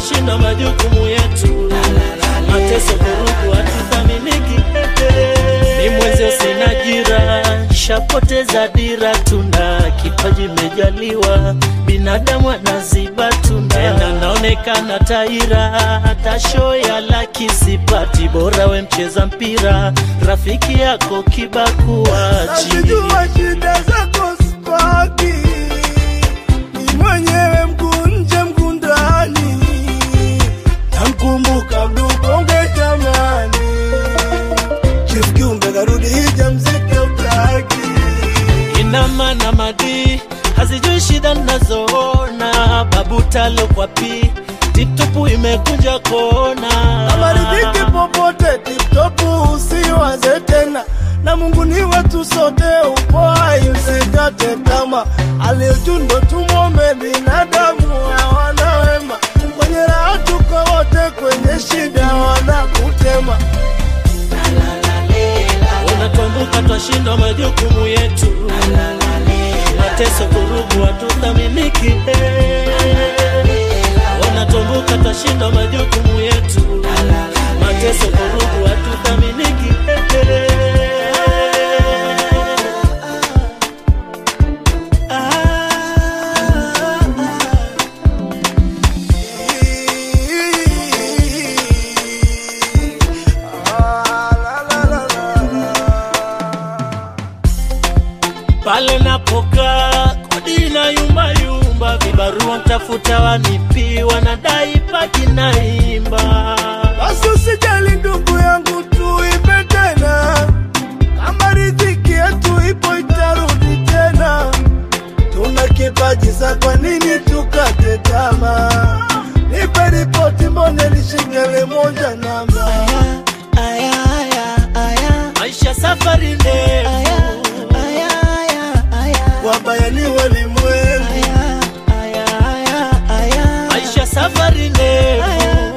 twashinda majukumu yetu, mateso vurugu hatuthaminiki. Ni mwenzio sina jira, shapoteza dira, tuna kipaji mejaliwa, binadamu anaziba tuna tena naonekana taira, hata show ya laki sipati, bora we mcheza mpira, rafiki yako kibakuachi Nazijua shida zako spaki, ni mwenyewe mguu nje mguu ndani, namkumbuka mdubonge jamani, Chief Kiumbe karudi hija mziki utaki ina maana madi hazijui shida nazoona, babu talo kwa pi tiptopu imekunja kona Amaridhiki popote tiptopu, usiwaze tena na Mungu ni wetu sote, upo hai usikate tamaa. Aliyojundo tumwombe binadamu hawana wema, kwenye raha tuko wote, kwenye shida wanakutema. unatuambuka twashindwa majukumu yetu, mateso kurugu hatuthaminiki. Unatuambuka twashindwa majukumu yetu, mateso kurugu hatuthaminiki. pale napokaa kodi na yumba yumba, vibarua mtafuta wanipi, wanadai paki naimba Basi usijali ndugu yangu, tuipe tena, kama riziki yetu ipo itarudi tena. Tuna kipaji sa, kwa nini tukate tamaa? Nipe ripoti, mbone lishikele moja namba maisha safari ndefu wabaya ni walimwengu, maisha safari ndefu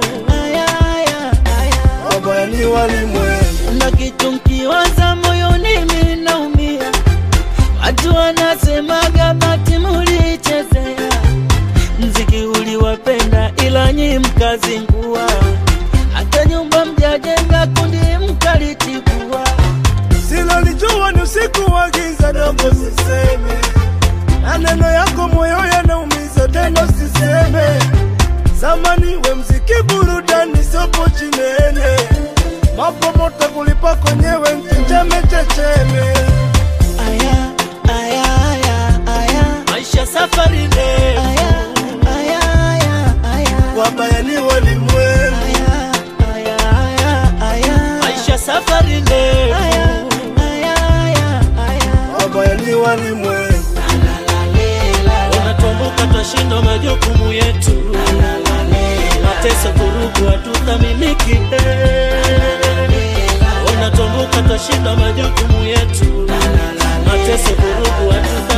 wabaya ni walimwengu. na kitu mkiwaza moyoni minaumia, watu wanasemaga bati mulichezea mziki uliwapenda, ila nyi mkazingua, hata nyumba mjajenga, kundi mkalitibua. Silolijua ni usiku wa giza, dogo siseme, na neno yako moyo yanaumiza, tena siseme. Zamani we mziki burudani, sopo chinene, mapo moto kulipa kwenyewe, mchenjeme checheme. Aya, aya, aya, aya. Maisha safari ndefu, aya, aya, aya. Wabaya ni walimwengu, Aya, aya, aya, aya. Maisha safari ndefu, aya, aya, aya. wabaya ni walimwengu. Unatuambuka twashindwa majukumu yetu, mateso vurugu hatuthaminiki. Unatuambuka twashindwa majukumu yetu, mateso vurugu hatuthaminiki.